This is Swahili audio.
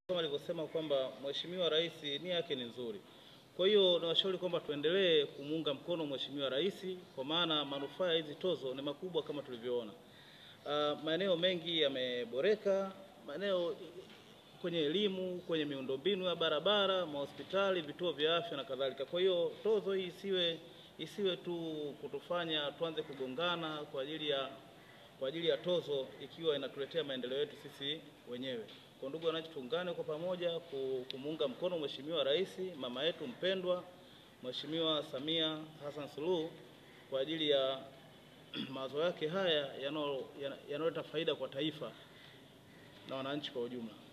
kama alivyosema kwamba Mheshimiwa Rais nia yake ni nzuri. Kwa hiyo nawashauri kwamba tuendelee kumuunga mkono Mheshimiwa Rais kwa maana manufaa ya hizi tozo ni makubwa kama tulivyoona. Uh, maeneo mengi yameboreka, maeneo kwenye elimu, kwenye miundombinu ya barabara, mahospitali, vituo vya afya na kadhalika. Kwa hiyo tozo hii isiwe isiwe tu kutufanya tuanze kugongana kwa ajili ya kwa ajili ya tozo ikiwa inatuletea maendeleo yetu sisi wenyewe. Kwa ndugu wananchi, tuungane kwa pamoja kumuunga mkono Mheshimiwa Rais, mama yetu mpendwa, Mheshimiwa Samia Hassan Suluhu kwa ajili ya mawazo yake haya yanayoleta faida kwa taifa na wananchi kwa ujumla.